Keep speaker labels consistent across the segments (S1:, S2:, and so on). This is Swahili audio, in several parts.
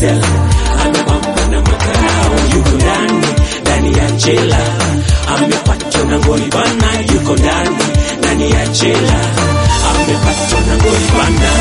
S1: sela, amepambwa na makarao, yuko ndani ndani ya jela, amepatwa na ngori bana, yuko ndani ndani ya jela, amepatwa na ngori bana.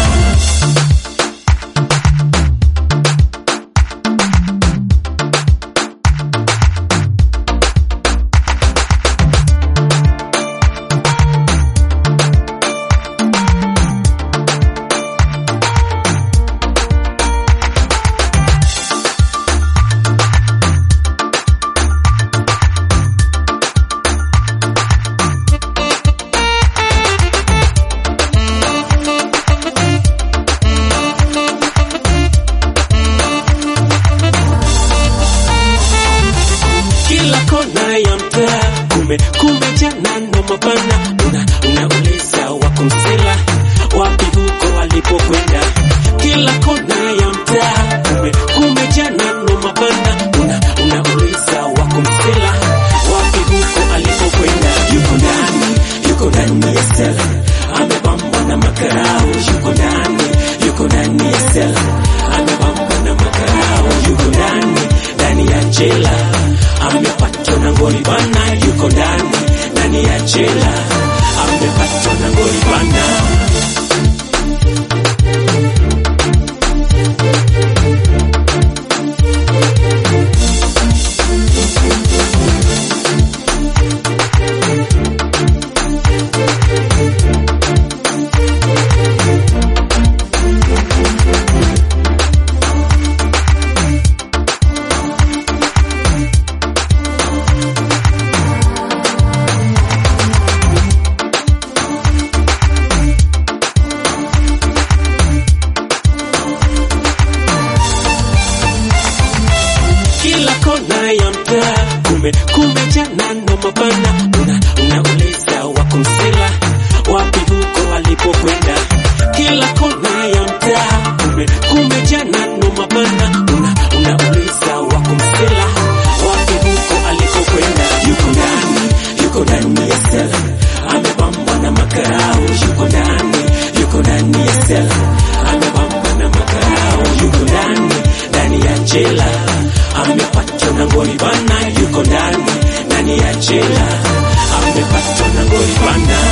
S1: kila kona ya mtaa kume kumejana na mabana una unauliza wakumsela wapi huko walipokwenda kila kona ya mtaa kume kumejana na mabana una unauliza wakumsela wapi huko alipokwenda yuko ndani yuko ndani ya sela amepambwa na makarao yuko ndani yuko ndani ya sela amepambwa na makarao yuko ndani ndani ya jela amepatwa na ngori bana yuko ndani ndani ya jela amepatwa na ngori bana kila kona ya mtaa kume kumejana na mabana una unauliza wakumsela wapi huko alipokwenda kila kona ya mtaa kume kumejana na mabana una unauliza wakumsela wapi huko alikokwenda yuko ndani yuko ndani ya sela amepambwa na makarao yuko ndani yuko ndani ya sela amepambwa na makarao yuko ndani ndani ya jela amepatwa na ngori bana yuko ndani ndani ya jela amepatwa na ngori bana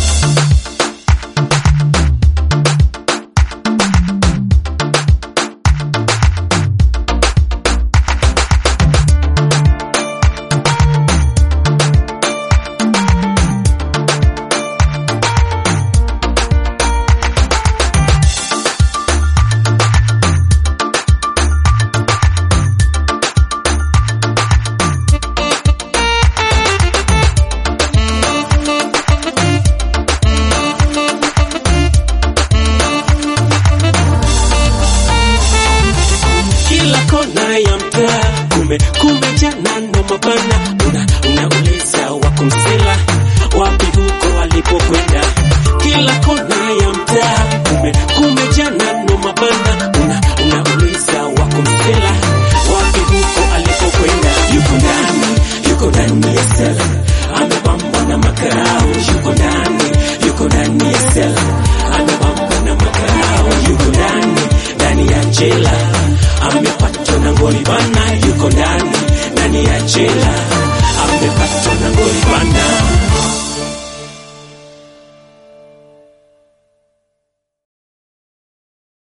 S1: kila kona ya mtaa kume kumejana na mabana una unauliza wakumsela wapi huko walipokwenda kila kona ya mtaa kume kumejana na mabana una unauliza wakumsela wapi huko alipokwenda yuko ndani yuko ndani ya sela amepambwa na makarao yuko ndani yuko ndani ya sela amepambwa na makarao yuko ndani ndani ya jela